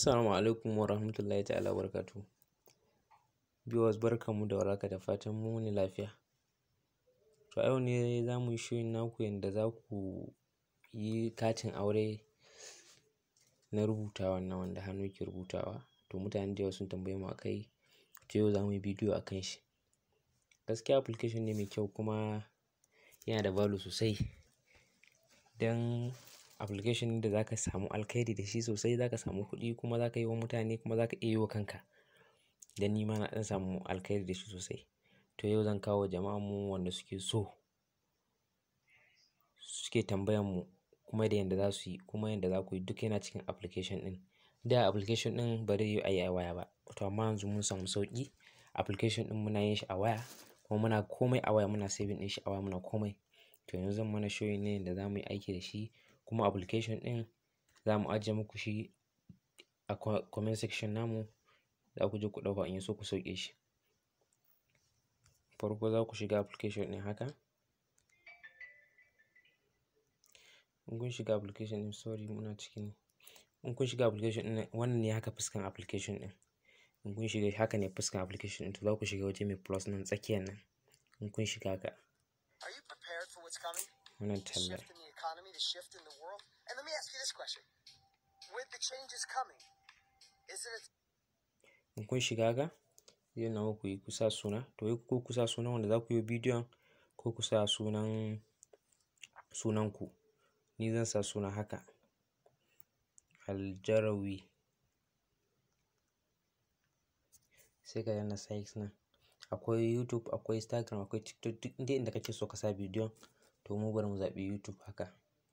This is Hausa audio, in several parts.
Assalamu alaikum wa rahmatullahi ta'ala wa barakatuhu. Viewers barkanmu da warhaka da fatan mun wuni lafiya. To a yau ne za mu yi showing naku yanda za ku yi katin aure na rubutawa nan wanda hannu ke rubutawa. To mutane da yawa sun tambaye mu a kai, to yau za mu yi bidiyo a kan shi. Gaskiya application ne mai kyau kuma yana da value sosai. Dan application ne da za ka samu alkairi da shi sosai, za ka samu kuɗi kuma za ka yi wa mutane kuma za ka iya yi wa kanka. Dan ni ma na ɗan samu alkairi da shi sosai. To yau zan kawo wa jama'armu wanda suke so, suke tambayan mu kuma da yanda za su yi kuma yanda za ku yi duk yana cikin application ɗin. Da application ɗin ba zai yiwu a yi a waya ba. To amma yanzu mun samu sauƙi. Application ɗin muna yin shi a waya kuma muna komai a waya muna saving ɗin shi a waya muna komai. To yanzu zan mana showing ne yanda za mu yi aiki da shi kuma application ɗin za mu ajiye muku shi a comment section namu. Za ku je ku ɗauka in ya so ku sauke shi. Farko za ku shiga application ɗin haka. In kun shiga application ɗin sorry muna cikin, in kun shiga application ɗin wannan ne haka fuskan application ɗin. In kun shiga haka ne fuskan application ɗin to za ku shiga waje mai plus nan tsakiyan nan. In kun shiga haka. Are you prepared for what's coming? Wannan The tallar. shift in the economy, the shift in the world? And let me ask you this question. With the changes coming, is it a In kun shiga haka, zai nuna muku yi kusa suna. To yi ko kusa sunan wanda za ku yi bidiyon ko ku sa sunan, sunanku. Ni zan sa suna haka. Aljarawi. Sai ka danna sites nan. Akwai YouTube, akwai Instagram, akwai TikTok duk inda inda kake so ka sa bidiyon. To mu bari mu zaɓi YouTube haka.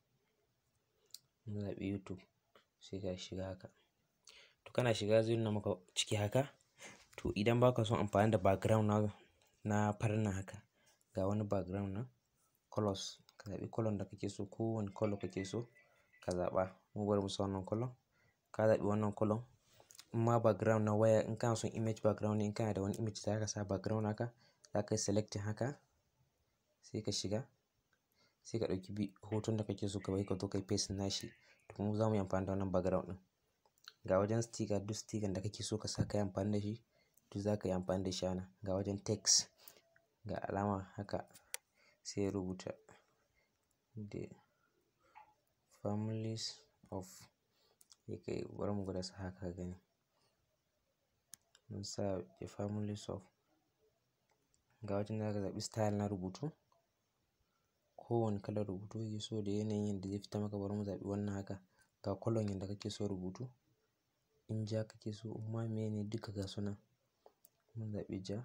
Mun zaɓi YouTube. Sai ka shiga haka. To kana shiga zai nuna maka ciki haka. To idan ba ka son amfani da background na, na farin nan haka, ga wani background nan colours. Ka zaɓi colour da kake so. Ko wane colour kake so ka zaɓa. Mu bari mu sa wannan colour. Ka zaɓi wannan colour. In ma background na waya in kana son image background ne in kana da wani image za ka sa background haka. Za ka yi selecting haka. Sai ka shiga. Sai ka ɗauki bi hoton da kake so ka bai ka zo ka yi paste nashi. To mu za mu yi amfani da wannan background ɗin. Ga wajen sticker duk sticker da kake so ka sa ka yi amfani da shi. Duk za ka yi amfani da shi a nan. Ga wajen text. Ga alama haka. Sai ya rubuta the families of. Sai kai bari mu gwada sa haka ka gani. Mun sa the families of. Ga wajen da za ka zaɓi style na rubutu. Ko wane kalar rubutu kake so da yanayin yanda zai fita maka bari mu zaɓi wannan haka. Ga colour yanda kake so rubutu. In ja kake so in ma meye ne duka ga su nan. Mun zaɓi ja.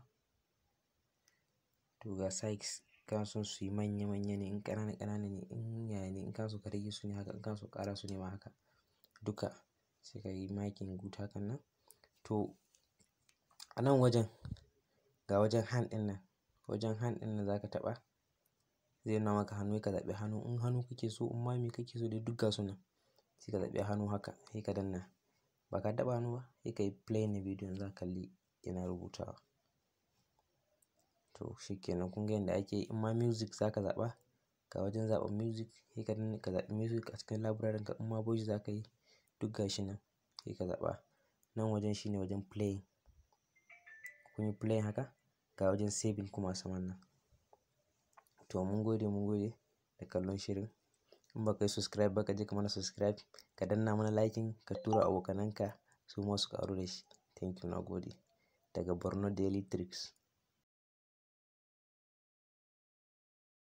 To ga size kana son su yi manya manya ne in ƙanana ƙanana ne in yaya ne in kana so ka rage su ne haka in kana so ka ƙara su ne ma haka. Duka sai ka yi marking good hakan nan. To a nan wajen ga wajen hand ɗin nan. Wajen hand ɗin nan za ka taɓa. Zai nuna maka hannu sai ka zaɓi hannu. In hannu kake so in ma me kake so dai duk ga su nan. Sai ka zaɓi hannu haka sai ka danna. Ba ka taɓa hannu ba sai ka yi play na bidiyon za ka kalli yana rubutawa. To shi kenan kun ga yanda ake yi. In ma music za ka zaɓa. Ga wajen zaɓan music sai ka danna ka zaɓi music a cikin library ka. In ma voice za ka yi duk ga shi nan. Sai ka zaɓa. Nan wajen shine wajen play. Kun yi play haka. Ga wajen saving kuma a saman nan. To mun gode mun gode da kallon shirin. In ba ka yi subscribe ba ka je ka mana subscribe. Ka danna mana liking ka tura abokananka su ma su ƙaru da shi. Thank you na gode. Daga Borno Daily Tricks.